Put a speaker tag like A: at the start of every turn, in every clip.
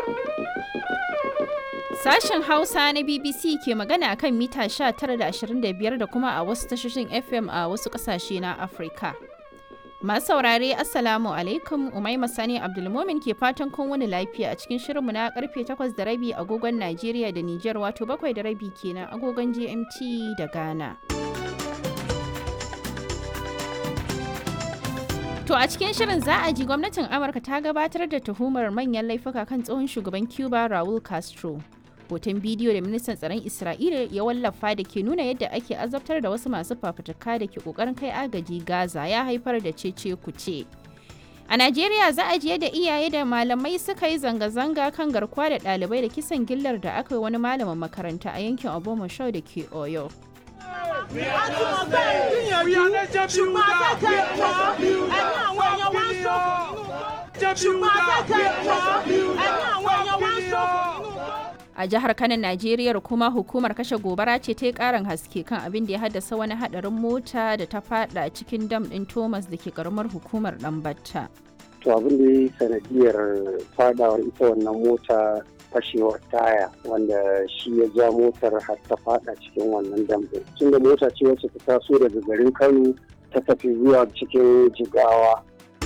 A: Sashen Hausa na BBC ke magana kan mita 19.25 da kuma a wasu tashoshin FM a wasu ƙasashe na Afirka. Masu saurare Assalamu alaikum Umaima Sani Abdulmomin ke fatan kun wani lafiya a cikin shirinmu na karfe 8 da rabi agogon Najeriya da Nijar wato 7 da rabi kenan agogon GMT da Ghana. To a cikin shirin za a ji gwamnatin Amurka ta gabatar da tuhumar manyan laifuka kan tsohon shugaban Cuba Raul Castro. Hoton bidiyo da ministan tsaron Isra'ila ya wallafa da ke nuna yadda ake azabtar da wasu masu fafutuka da ke kokarin kai agaji Gaza ya haifar da cece kuce. A Najeriya za a ji yadda iyaye da malamai suka yi zanga-zanga kan garkuwa da ɗalibai da kisan gillar da aka yi wani malamin makaranta a yankin Obomoshau da ke Oyo. A jihar Kano, Najeriya kuma hukumar kashe gobara ce ta yi karin haske kan abin da ya haddasa wani hadarin mota da ta fada cikin dam din Thomas da ke karamar hukumar Dambatta.
B: To abin da ya yi sanadiyar fadawar ita wannan mota fashewar taya wanda shi ya ja motar har ta fada cikin wannan dam din. Tun da mota ce wacce ta taso daga garin Kano ta tafi zuwa cikin Jigawa.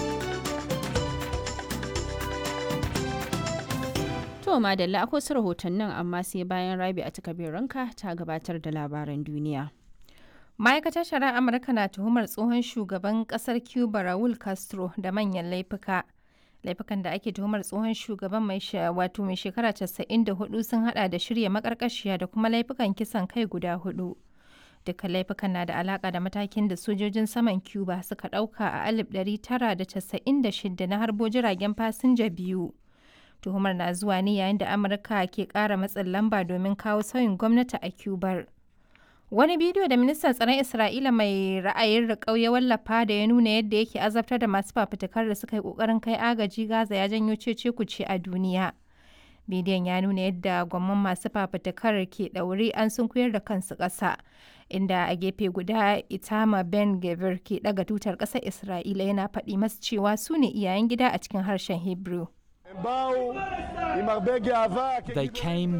A: To madalla akwai su rahotannin amma sai bayan rabi a ranka ta gabatar da labaran duniya.
C: Ma'aikatar shari'ar Amurka na tuhumar tsohon shugaban kasar Cuba Raul Castro da manyan laifuka. Laifukan da ake tuhumar tsohon shugaban mai wato mai shekara 94 sun hada da shirya makarkashiya da kuma laifukan kisan kai guda hudu. Dukkan laifukan na da alaka da matakin da sojojin saman Cuba suka dauka a 1996 na harbo jiragen fasinja biyu. tuhumar na zuwa ne yayin da amurka ke kara matsin lamba domin kawo sauyin gwamnati a cubar wani bidiyo da ministan tsaron isra'ila mai ra'ayin riƙau ya wallafa da ya nuna yadda yake azabtar da masu fafutukar da suka yi ƙoƙarin kai agaji gaza ya janyo cece kuce a duniya bidiyon ya nuna yadda gwamman masu fafutukar ke ɗaure an sunkuyar da kansu ƙasa inda a gefe guda itama ben gavir ke ɗaga tutar ƙasar isra'ila yana faɗi masu cewa su ne iyayen gida a cikin harshen hebrew
D: They came